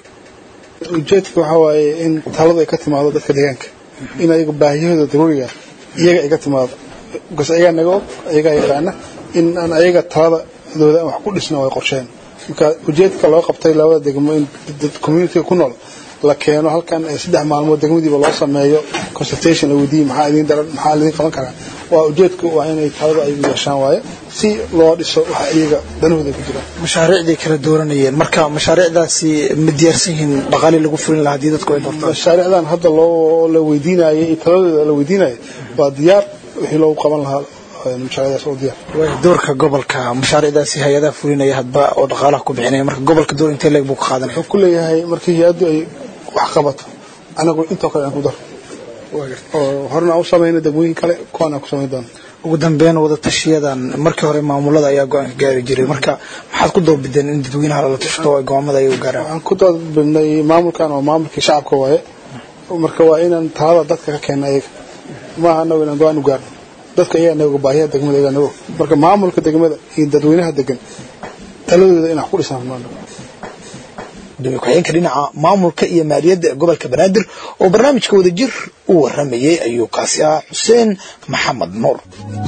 ujeedka waxaa waaye in taladu ay ka timaado dadka deegaanka in ayaga baahiyahooda daruuriga iyaga ay ka timaado bas ayagaa naga og ayagaa yaqaana in aan ayaga taladooda wax ku dhisno way qorsheen marka ujeedka loo qabtay labada degmo in dad communitiga ku nool la keeno halkan saddex maalmood degmadiiba loo sameeyo consultation la weydiiye maxaa idin daran maxaa idin qaban karaa waa ujeedku waa inay taladu ay yeeshaan waaye si loo dhiso waxa iyaga danahooda ku jiraan mashaariicday kala dooranayeen marka mashaariicdaasi ma diyaarsan yihiin dhaqaalii lagu fulin lahaa haddii dadku ay doortaan mashaariicdan hadda loo la weydiinayay iyo taladooda la weydiinayay waa diyaar wixii loogu qaban lahaa mashaariicdaas oo diyaar doorka gobolka mashaariicdaasi hay-adaha fulinaya hadba oo dhaqaalaha ku bixinaya marka gobolka door intee leeg buu ka qaadanaya wuxuu ku leeyahay markii hay-addu ay wax qabato anagu intoo kale aan ku daro oo horena aan u samayna degmooyin kale kuwaan aan ku samayn doono ugu dambeyn wadatashiyadan markii hore maamulada ayaa go-aanka gaari jiray marka maxaad ku doorbideen in dadweynaha lala tashto ay go'aamada ay u gaaraan waxaan ku doorbidnay maamulkan oo maamulkii shacabka waaye marka waa inaan talada dadka ka keena ayaga maaha anagu inaan go-aan u gaarno dadka ayaa naga baahiyaha degmada ayaa naga marka maamulka degmada iyo dadweynaha degan taladooda inaan ku dhisaan maano gudoomiye ku-xigeenka dhinaca maamulka iyo maaliyadda ee gobolka banaadir oo barnaamijka wadajir u waramayey ayuu kaasi ah xuseen maxamed nuur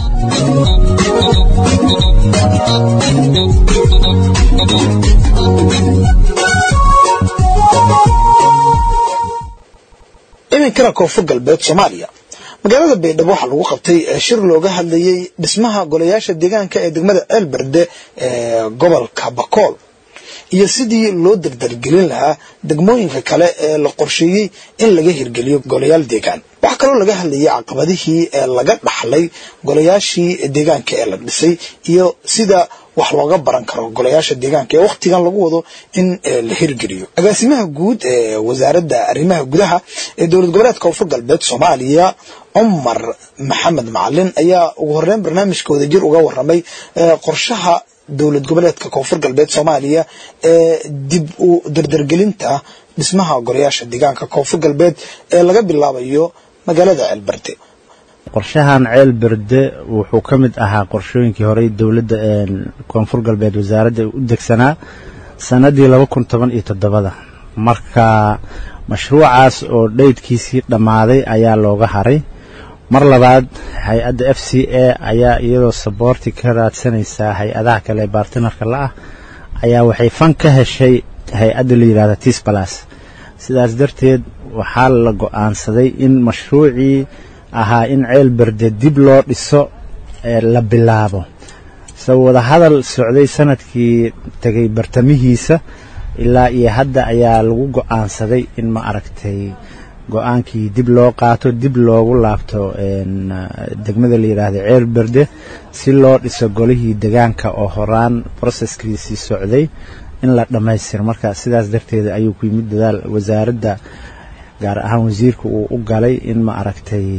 iminkana koonfur galbeed soomaaliya magaalada baydhabo waxaa lagu qabtay shir looga hadlayey dhismaha golayaasha deegaanka ee degmada ceelberde ee gobolka bakool iyo sidii loo dardargelin lahaa degmooyinka kale ee la qorsheeyey in laga hirgeliyo golayaal deegaan waxaa kaloo laga hadlayay caqabadihii ee laga dhaxlay golayaashii deegaanka ee la dhisay iyo sida wax looga baran karo golayaasha deegaanka ee wakhtigan lagu wado in la hirgeliyo agaasimaha guud ee wasaaradda arrimaha gudaha ee dowlad goboleedka koonfur galbeed soomaaliya cumar maxamed macalin ayaa ugu horeyn barnaamijka wadajir uga waramay qorshaha dowlad goboleedka koonfur galbeed soomaaliya ee dib u dardargelinta dhismaha golayaasha deegaanka koonfur galbeed ee laga bilaabayo magaalada ceelberde qorshahan ceel berde wuxuu ka mid ahaa qorshooyinkii horey dowladda koonfur galbeed wasaaradda u degsanaa sannaddii laba kun toban iyo toddobada marka mashruucaas oo dhaydkiisii dhammaaday ayaa looga haray mar labaad hay-adda f c a ayaa iyadoo saboorti ka raadsanaysaa hay-adaha kale ee baartinarka la ah ayaa waxay fan ka heshay hay-adda la yidhahda tisbalas sidaas darteed waxaa la go-aansaday in mashruucii ahaa in ceel berde dib loo dhiso la bilaabo se wadahadal socday sanadkii tegay bartamihiisa ilaa iyo hadda ayaa lagu go-aansaday in ma aragtay go-aankii dib loo qaato dib loogu laabto degmada la yidhaahda ceel berde si loo dhiso golihii degaanka oo horaan broseskiisii socday in la dhammaystiro marka sidaas darteed ayuu ku yimid dadaal wasaaradda gaar ahaan wasiirka uu u galay in ma aragtay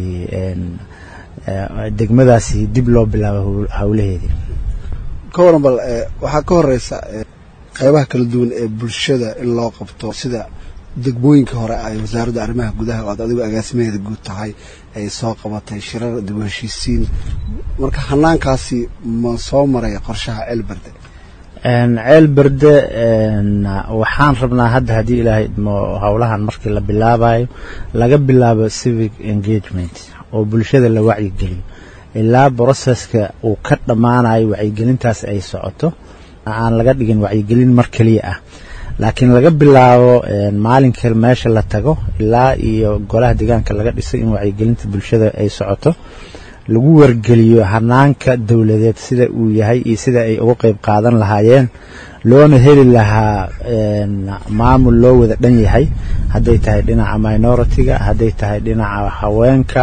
degmadaasi dib loo bilaabo howlaheedii ka waran bal waxaa ka horeysa qeybaha kala duwan ee bulshada in loo qabto sida degmooyinka hore ay wasaaradda arrimaha gudaha oo aad adigu agaasimaheeda guud tahay ay soo qabatay shirar dib u heshiisiin marka hanaankaasi ma soo maray qorshaha ceelberde ceel berde waxaan rabnaa hadda haddii ilaahay idmo howlahan markii la bilaabayo laga bilaabo civic engagement oo bulshada la wacyigeliyo ilaa broseska uu ka dhammaanayo wacyigelintaas ay socoto aan laga dhigin wacyigelin mar keliya ah laakiin laga bilaabo maalinka meesha la tago ilaa iyo golaha deegaanka laga dhisay in wacyigelinta bulshada ay socoto lagu wargeliyo hanaanka dowladeed sida uu yahay iyo sida ay uga qeyb qaadan lahaayeen loona heli lahaa maamul loo wada dhan yahay hadday tahay dhinaca minority-ga hadday tahay dhinaca haweenka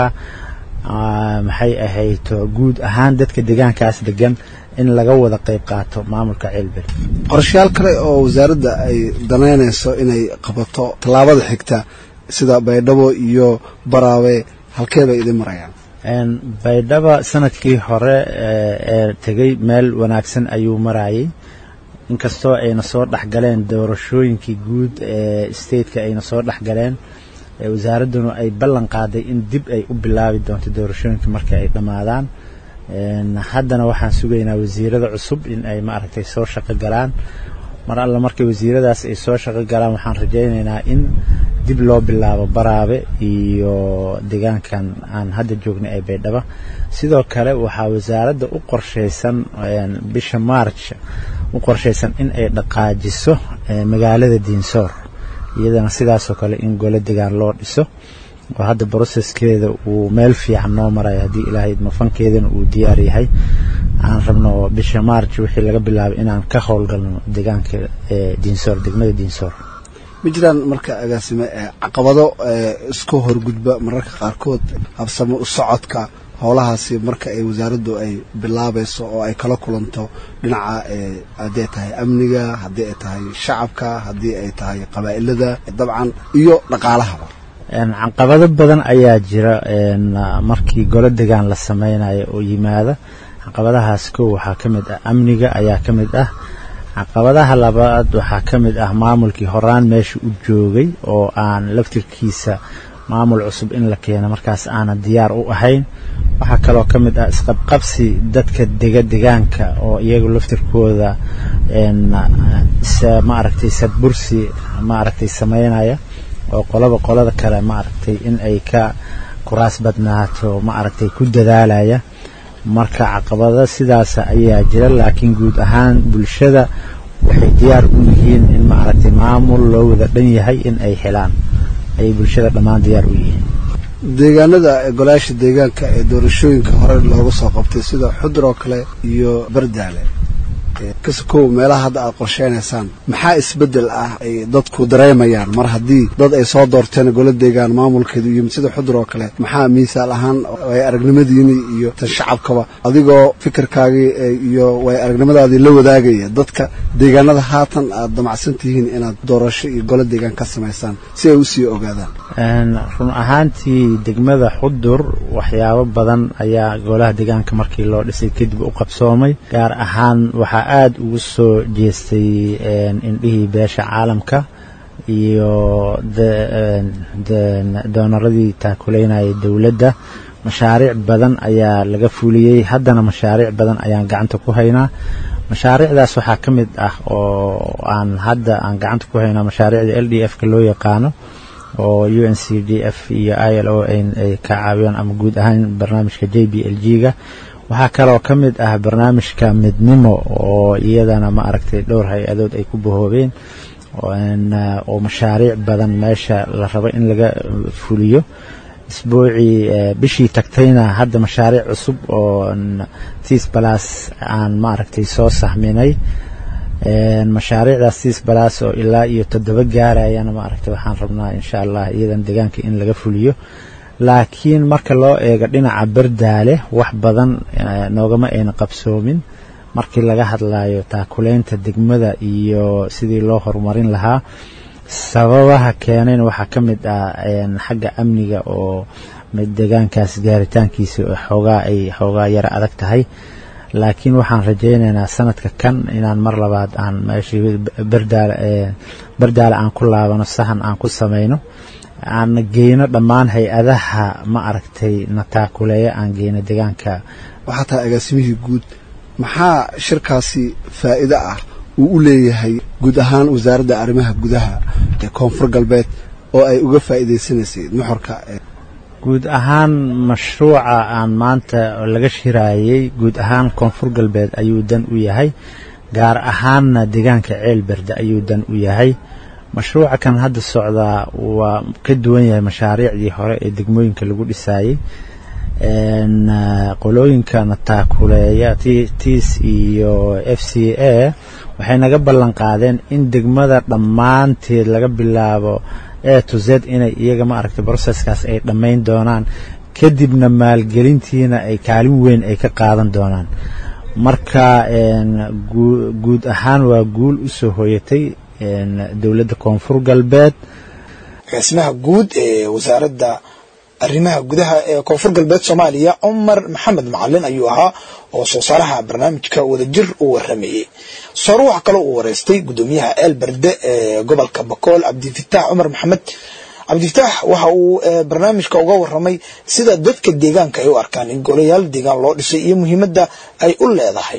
maxay ahayto guud ahaan dadka deegaankaas degan in laga wada qeyb qaato maamulka ceelbel qorshayaal kale oo wasaaradda ay danaynayso inay qabato tallaabada xigta sida baydhabo iyo baraawe halkee bay idin marayaan baydhaba sanadkii hore ee tegey meel wanaagsan ayuu marayay inkastoo ayna soo dhexgaleen doorashooyinkii guud ee stateka ayna soo dhexgaleen wasaaradduna ay ballan qaaday in dib ay u bilaabi doonto doorashooyinka markii ay dhammaadaan haddana waxaan sugaynaa wasiirada cusub in ay maaragtay soo shaqo galaan mar alla markay wasiiradaas ay soo shaqo galaan waxaan rajaynaynaa in dib loo bilaabo baraabe iyo deegaankan aan hadda joognay ee baydhaba sidoo kale waxaa wasaaradda u qorshaysan bisha march u qorshaysan in ay dhaqaajiso magaalada diinsoor iyadana sidaasoo kale in golo degaan loo dhiso oo hadda broseskeeda uu meel fiican noo marayo haddii ilaahay mafankeedana uu diyaar yahay aan rabno bisha march wixii laga bilaabay inaan ka howlgalno deegaanka diinsoor degmada diinsoor ma jiraan marka agaasime caqabado isku horgudba mararka qaarkood habsamo u socodka howlahaasi marka ay wasaaraddu ay bilaabayso oo ay kala kulanto dhinaca haddii ay tahay amniga haddii ay tahay shacabka haddii ay tahay qabaa'ilada dabcan iyo dhaqaalahaba caqabado badan ayaa jira markii golo degaan la sameynayo oo yimaada caqabadahaas kow waxaa ka mid ah amniga ayaa ka mid ah caqabadaha labaad waxaa ka mid ah maamulkii horaan meesha u joogay oo aan laftirkiisa maamul cusub in la keeno markaas aanan diyaar u ahayn waxaa kaloo ka mid ah isqabqabsi dadka dega degaanka oo iyagu laftirkooda ma aragtay sadbursi maaragtay sameynaya oo qolaba qolada kale maaragtay in ay ka kuraas badnaato maaragtay ku dadaalaya marka caqabado sidaas ayaa jira laakiin guud ahaan bulshada waxay diyaar u yihiin in maaragtay maamul loo wada dhan yahay in ay helaan ayay bulshada dhammaan diyaar u yihiin deegaanada golayaasha deegaanka ee doorashooyinka hore looga soo qabtay sida xudur oo kale iyo bardaale kasakow meelaha hadda aad qorsheynaysaan maxaa isbedel ah ay dadku dareemayaan mar haddii dad ay soo doorteen golo deegaan maamulkeedu iyo sida xudur oo kale maxaa miisaal ahaan way aragnimadiini iyo tan shacabkaba adigoo fikirkaagii iyo way aragnimadaadii la wadaagaya dadka deegaanada haatan aad damacsan tihiin inaad doorasho iyo golo deegaan ka samaysaan si ay usii ogaadaan run ahaantii degmada xudur waxyaabo badan ayaa golaha deegaanka markii loo dhisay kadib u qabsoomay gaar ahaan waxaa aada ugu soo jeestay indhihii beesha caalamka iyo doonaradii taakuleynayay dowladda mashaariic badan ayaa laga fuliyey haddana mashaariic badan ayaan gacanta ku haynaa mashaariicdaas waxaa ka mid ah oo aan hadda aan gacanta ku haynaa mashaariicda l d f ka loo yaqaano oo u n c d f iyo i l o ay ka caawiyaan ama guud ahaan barnaamijka j b l g ga waxaa kaloo ka mid ah barnaamijka midnimo oo iyadana ma aragtay dhowr hay-adood ay ku bahoobeen oo mashaariic badan meesha la rabo in laga fuliyo isbuucii bishii tagtayna hadda mashaariic cusub oo tis balas aan maaragtay soo sahminay mashaariicdaas tis balas oo ilaa iyo toddoba gaarayana maaragtay waxaan rabnaa insha allah iyadan deegaanka in laga fuliyo laakiin marka loo eego dhinaca bardaale wax badan noogama ayna qabsoomin markii laga hadlayo taakuleynta degmada iyo sidii loo horumarin lahaa sababaha keenayna waxaa ka mid ah xagga amniga oo deegaankaas gaaritaankiisa xoogaa ay xoogaa yara adag tahay laakiin waxaan rajaynaynaa sanadka kan inaan mar labaad aan meeshii bardaale bardaale aan ku laabano sahan aan ku samayno aan geyno dhammaan hay-adaha ma aragtay na taakuleeya aan geyno deegaanka waxaa tahay agaasimihii guud maxaa shirkaasi faa'iido ah uu u leeyahay guud ahaan wasaaradda arrimaha gudaha ee koonfur galbeed oo ay uga faa'iidaysanaysay nuxurka guud ahaan mashruuca aan maanta laga shiraayey guud ahaan koonfur galbeed ayuu dan u yahay gaar ahaanna deegaanka ceelberde ayuu dan u yahay mashruuca kan hadda socdaa waa ka duwan yahay mashaariicdii hore ee degmooyinka lagu dhisaayey qolooyinkana taakuleeya tiis iyo f c a waxay naga ballan qaadeen in degmada dhammaanteed laga bilaabo a to z inay iyaga ma aragtay broseskaas ay dhammayn doonaan kadibna maalgelintiina ay kaalin weyn ay ka qaadan doonaan marka guud ahaan waa guul u soo hooyatay dowladda koonfur galbeed agaasimaha guud ee wasaaradda arrimaha gudaha ee koonfur galbeed soomaaliya cumar maxamed macalin ayuu ahaa oo soo saaraha barnaamijka wadajir uu waramayey soore waxaa kaloo uu wareystay guddoomiyaha eelberde ee gobolka bakool cabdifitaax cumar maxamed cabdifitaax waxa uu barnaamijka uga waramay sida dadka deegaanka ay u arkaan in golayaal deegaan loo dhisay iyo muhiimadda ay u leedahay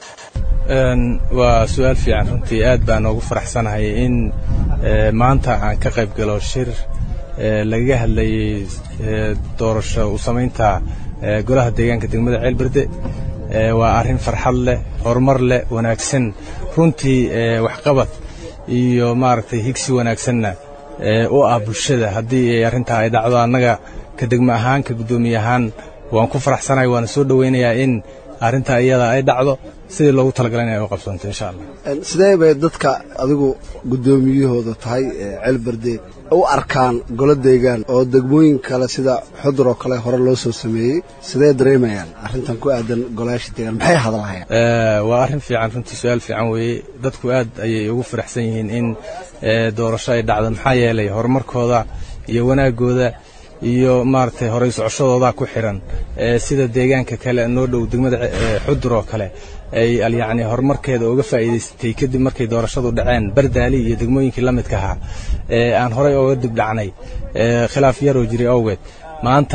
waa su-aal fiican runtii aad baan ugu faraxsanahay in maanta aan ka qayb galo shir lagaga hadlayey doorasho u samaynta golaha deegaanka degmada ceelberde waa arrin farxad leh horumar leh wanaagsan runtii waxqabad iyo maaragtay higsi wanaagsanna u ah bulshada haddii ay arrintaa ay dhacdo annaga ka degmo ahaan ka guddoomiye ahaan waan ku faraxsanahay waana soo dhowaynayaa in arrintaa iyada ay dhacdo sidii loogu talagalay in ay u qabsanto insha allah sidee bay dadka adigu guddoomiyahooda tahay ceelberde u arkaan golo deegaan oo degmooyin kale sida xudur oo kale hore loo soo sameeyey sidee dareemayaan arrintan ku aadan golayaasha deegaan maxay hadalhayaan waa arrin fiican runtii su-aal fiican weeye dadku aad ayay ugu faraxsan yihiin in doorasho ay dhacdo maxaa yeelay horumarkooda iyo wanaagooda iyo maaragtay horey socoshadooda ku xiran sida deegaanka kale noo dhow degmada xudur oo kale ay yacni horumarkeeda uga faa'iidaysatay kadib markay doorashadu dhaceen bardaali iyo degmooyinkii la midka ahaa ee aan horey ooga dib dhacnay khilaaf yaroo jiray awgeed maanta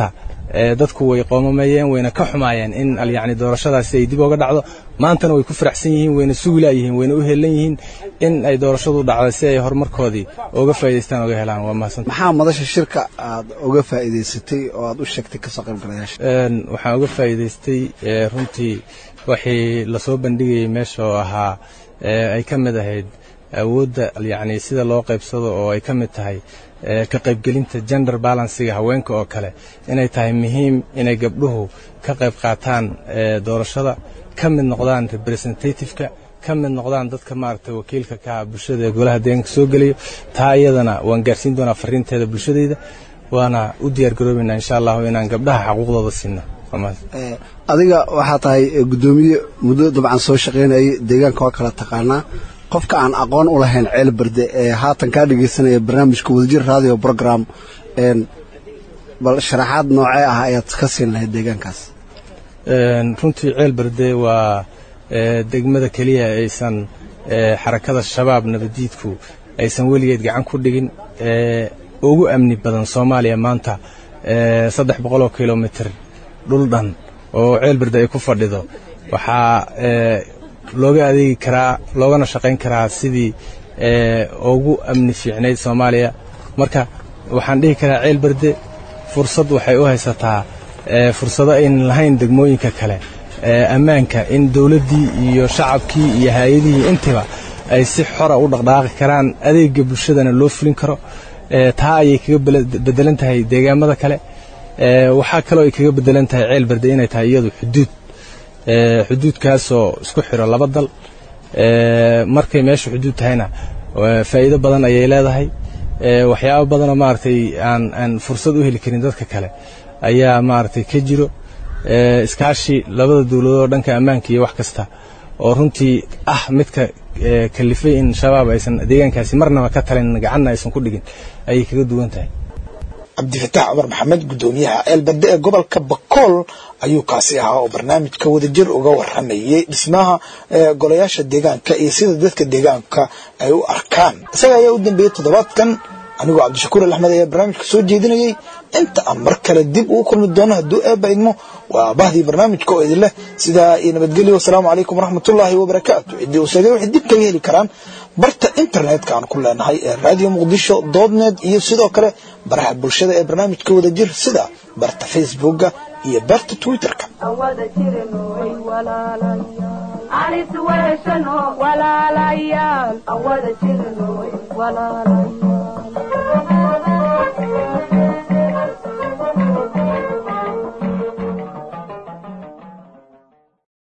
dadku way qoomameeyeen wayna ka xumaayeen in yani doorashadaasi ay dib oga dhacdo maantana way ku faraxsan yihiin wayna sugilayihiin wayna u helan yihiin in ay doorashadu dhacdo si ay horumarkoodii oga faa'idaystaan oga helaan waa mahadsan maxaa madasha shirka aad uga faa'iidaysatay oo aad u sheegtay kasoo qaybgalayaasha waxaan uga faa'iidaystay runtii wixii lasoo bandhigayay meesha oo ahaa ay ka mid ahayd awoodda yani sida loo qaybsado oo ay ka mid tahay ka qaybgelinta gender balansiga haweenka oo kale inay tahay muhiim inay gabdhuhu ka qayb qaataan doorashada ka mid noqdaan representativeka ka mid noqdaan dadka maaragtay wakiilka ka ah bulshada ee golaha deegaanka soo gelayo taa iyadana waan gaarsiin doonaa fariinteeda bulshadayda waana u diyaar garoobaynaa insha allahu inaan gabdhaha xaquuqdooda siino adiga waxaa tahay guddoomiye muddo dabcan soo shaqaynayay deegaanka waa kala taqaanaa qofka aan aqoon u lahayn ceel berde ee haatan kaa dhegaysanaya barnaamijka wadajir radio program bal sharaxaad noocee ah ayaad ka siin lahayd deegaankaas runtii ceel berde waa degmada keliya aysan xarakada shabaab nabadiidku aysan weligeed gacan ku dhigin ugu amni badan soomaaliya maanta saddex boqoloo kilomitr dhul dhan oo ceel berde ay ku fadhido waxaa looga adeegi karaa loogana shaqayn karaa sidii ugu amni fiicnayd soomaaliya marka waxaan dhihi karaa ceel berde fursad waxay u haysataa fursado aynan lahayn degmooyinka kale ammaanka in dowladdii iyo shacabkii iyo hay-adihii intiba ay si xora u dhaqdhaaqi karaan adeega bulshadana loo fulin karo taa ayay kaga bedelan tahay deegaamada kale waxaa kaloo ay kaga bedelan tahay ceel berde inay tahay iyadu xuduud xuduudkaasoo isku xiro laba dal markay meesha xuduud tahayna faa'iido badan ayay leedahay waxyaabo badanoo maaragtay aan aan fursad u heli karin dadka kale ayaa maaragtay ka jiro iskaashi labada dowladood dhanka ammaanka iyo wax kasta oo runtii ah midka kalifay in shabaab aysan deegaankaasi marnaba ka talin gacanna aysan ku dhigin ayay kaga duwan tahay cabdifataax cumar maxamed guddoomiyaha ceelberde ee gobolka bakool ayuu kaasi ahaa oo barnaamijka wadajir uga waramayay dhismaha golayaasha deegaanka iyo sida dadka deegaanka ay u arkaan isaga ayaa u dambeeyey toddobaadkan anigoo cabdishakuur alaxmed ayaa barnaamijka soo jeedinayay inta aan mar kale dib ugu kulmi doono hadduu eebba idmo waa bahdii barnaamijka oo idin leh sidaa iyo nabadgelyo wasalaamu calaykum waraxmatullaahi wabarakaatu ciddii uu sheegay waxay dib kaga heli karaan barta internetka aan ku leenahay ee radio muqdisho doodnet iyo sidoo kale baraha bulshada ee barnaamijka wadajir sida barta facebooka iyo barta twitterka walaalayaal